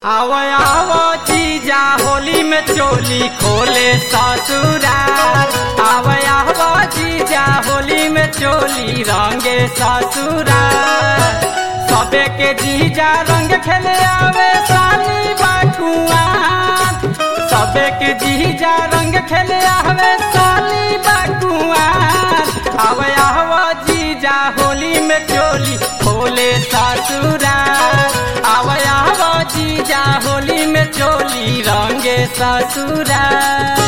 आव आव जीजा होली में चोली खोले ससुराल आव आव जीजा होली में चोली रंगे ससुराल सबे के जीजा रंग खेले आवे साली बाकुआ सबे के जीजा रंग खेले आवे साली बाकुआ आव आव जीजा होली में चोली खोले ससुराल आव आव जीजा होली में चोली रंगे ससुराल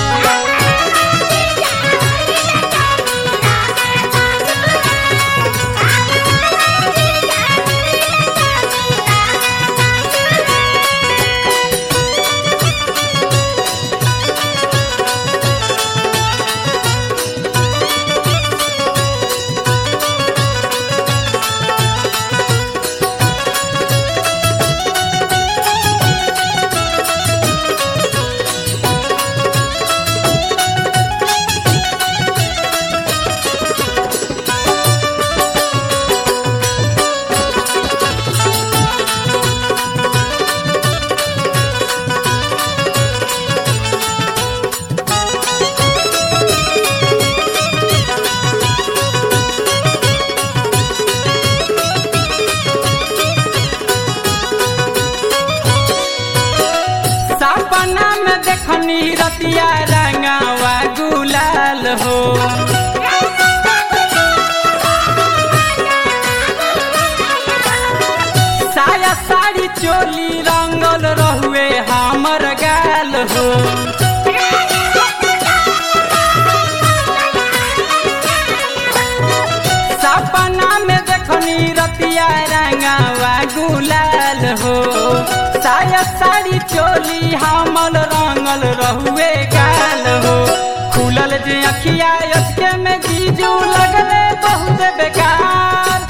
सपना में देखनी रतिया रंगावा गुलाल हो साया साड़ी चोली रंगल रहुए हमर गाल हो सपना में देखनी रतिया रंगावा गुलाल हो साया साड़ी चोली हमल रंगल रहुए गाल हो खुलल जे अखिया अचके में जीजू लगले बहुत बेकार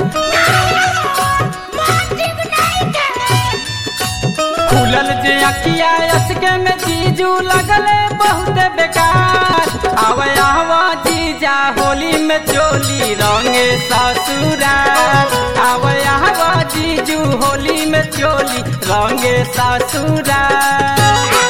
खुलल जे अखिया अचके में जीजू लगले बहुत बेकार आव आव जीजा होली में चोली रंगे ससुराल आव आव जीजू होली में चोली रंगे ससुराल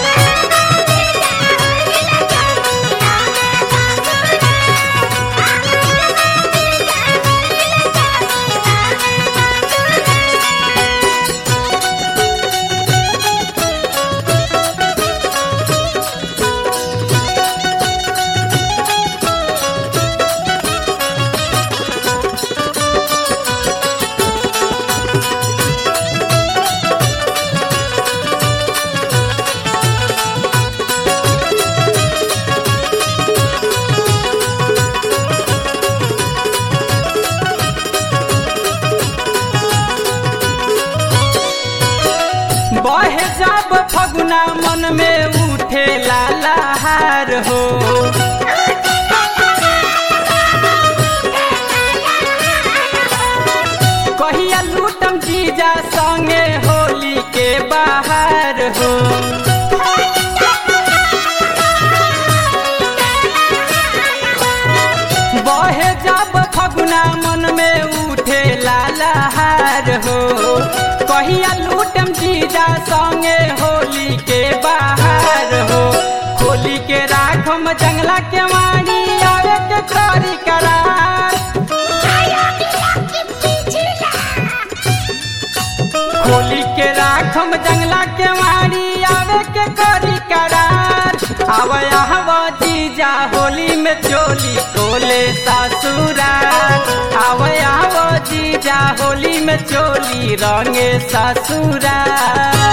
बहे जब फगुना मन में उठे लालाहार हो कहिया लूटम जीजा संगे होली के बाहर हो बहे जब फगुना मन में उठे लालाहार हो कहिया लूटम जीजा संगे होली के बाहर हो होली के राखम जंगला के वाणी आवे के करी करार होली के राखम जंगला के वाणी आवे के करी करार आव आव जीजा होली में चोली कोले ससुराल आव आव जीजा होली में चोली रंगे ससुराल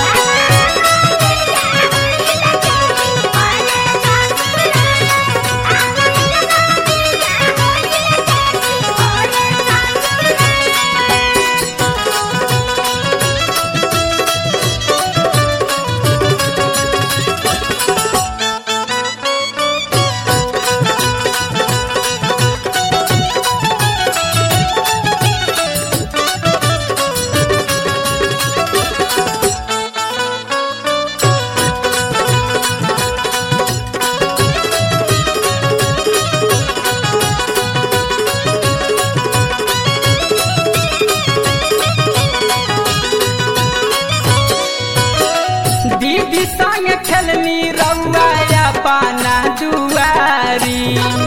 दीदी संग खेलनी रउआ पाना दुआरी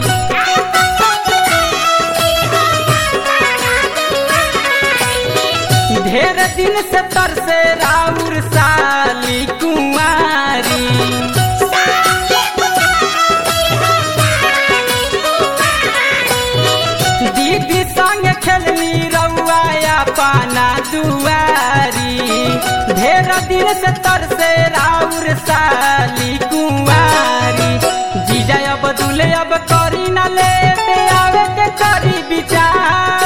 ढेर दिन से तरसे राउर साली कुमारी दीदी संग खेलनी रउआ पाना दुआरी ढेर दिन से तरसे राउर साली कुमारी जीजा अब दुले अब करी न ले आवे के करी विचार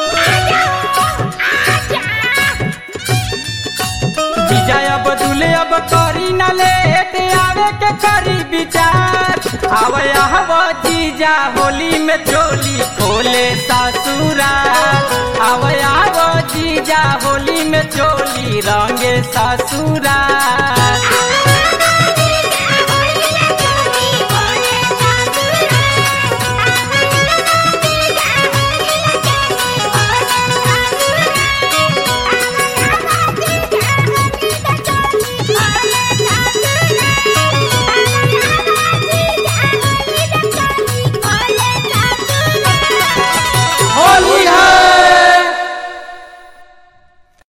जीजा अब दुले अब करी न ले आवे के करी विचार आवे आव जीजा होली में चोली खोले ससुराल आवे आव जीजा होली में चोली रंगे ससुराल